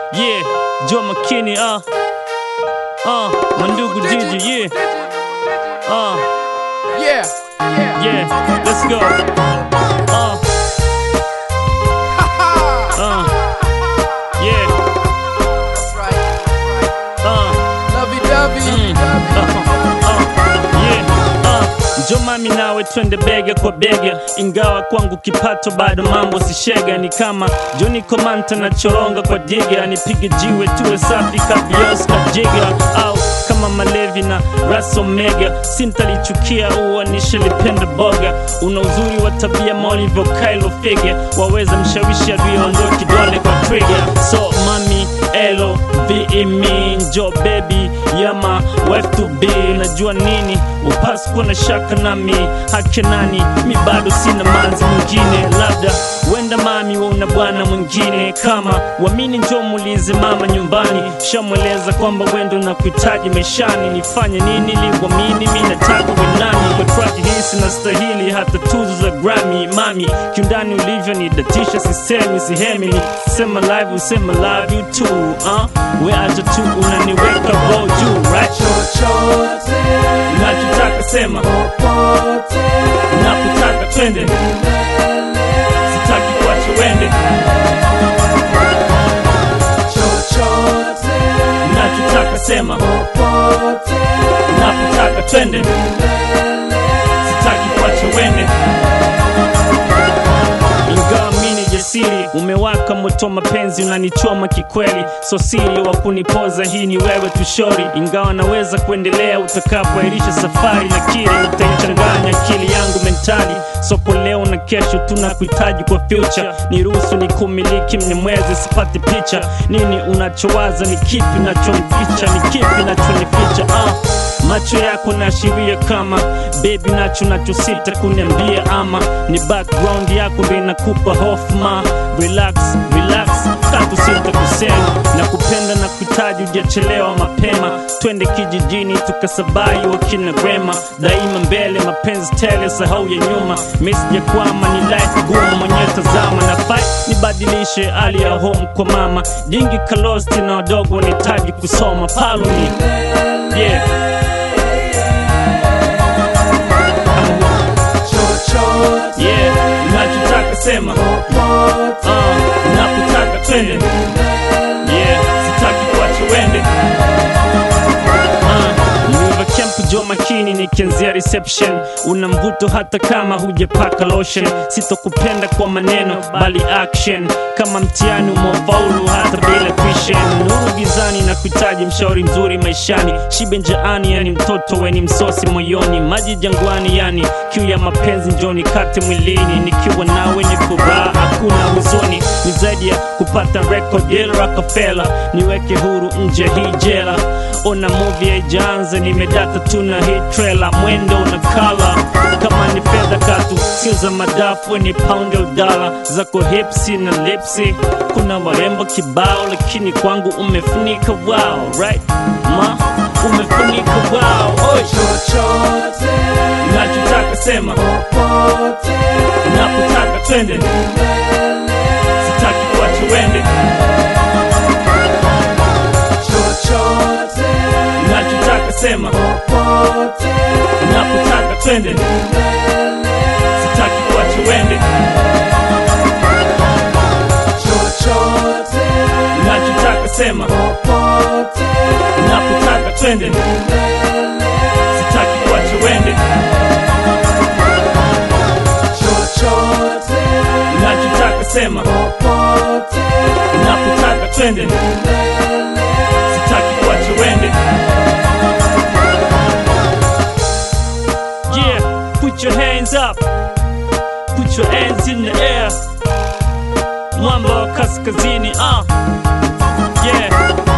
Yeah, Joe McKinney, uh. Uh, Mandugu Digi, yeah. Uh, Yeah, yeah. yeah, let's go. Uh, uh, yeah, That's right. uh. Lovey dovey. Njo mami nawe twende bega kwa bega, ingawa kwangu kipato bado mambo si shega. Ni kama Johnny Komanta na choronga kwa diga, nipige jiwe tuwe safi kabios na jiga, au kama Malevi na Ras Omega, sintalichukia uwa nishalipenda boga. Una uzuri wa tabia maulivyo Kylo Fige, waweza mshawishi adui kidole kwa trigger. So mami elo be me njo baby yama wife to be najua nini upasi kuwa na shaka nami hake nani mi bado sina manzi mwingine labda wenda mami wauna bwana mwingine kama wamini njo muulize mama nyumbani shamweleza kwamba wendo na kuhitaji maishani nifanye nini liwamini mi nataka wenani kwa track hii sina stahili hata tuzo za Grammy mami kiundani ulivyo ni datisha sisemi sihemi sema live usema love you too uh? we acha tu unaniweka roho juu right Chochote, nachotaka sema popote, napotaka twende sitaki kuacha wende chochote, nachotaka sema popote, napotaka twende sitaki kuacha wende ingawa mini jasiri umewaka moto mapenzi unanichoma kikweli so siri wa kunipoza hii ni wewe tushori ingawa naweza kuendelea utakapoairisha safari na kile utaichanganya akili yangu mentali soko leo na kesho tunakuhitaji kwa future niruhusu ni kumiliki mnyemwezi sipati picha nini unachowaza ni kipi nachomficha ni kipi nachonificha ah. macho yako naashiria kama bebi nacho nachosita kuniambia ama ni background yako ndo inakupa hofma relax relax tatu sita kusema na kupenda na kuhitaji ujachelewa mapema twende kijijini tukasabai wakina grema daima mbele mapenzi tele sahau ya nyuma misijakwama ni life gumu mwenyewe tazama na fight nibadilishe hali ya home kwa mama jingi kalosti na wadogo wanahitaji kusoma paloni yeah. chochote, yeah, nachotaka sema popote, uh, napotaka twende yeah, sitaki kuacha wende uh, Mwiva Camp jo makini nikianzia reception una mvuto hata kama hujapaka lotion sitokupenda kwa maneno bali action kama mtihani umefaulu hata bila tuition nuru gizani na kuhitaji mshauri mzuri maishani shibe njaani yani mtoto weni msosi moyoni maji jangwani yani kiu ya mapenzi njoni kate mwilini nikiwa nawe ni furaha hakuna huzuni ni zaidi ya kupata record deal Rockefeller niweke huru nje hii jela ona movie haijaanza nimedata tuna hii trailer mwendo na kala kama ni fedha katu sio za madafu ni pound au dala zako hipsi na lipsi kuna warembo kibao lakini kwangu umefunika wow right ma umefunika wow Oi. chochote, nachotaka sema popote, napotaka twende sitaki kuacha wende chochote, nachotaka sema popote, napotaka twende sitaki kuacha wende chochote, nachotaka sema popote, napotaka twende sitaki kuacha wende chochote, nachotaka sema popote, napotaka twende sitaki kuacha wende yeah put your hands up put your hands in the air mwamba wa kaskazini ah yeah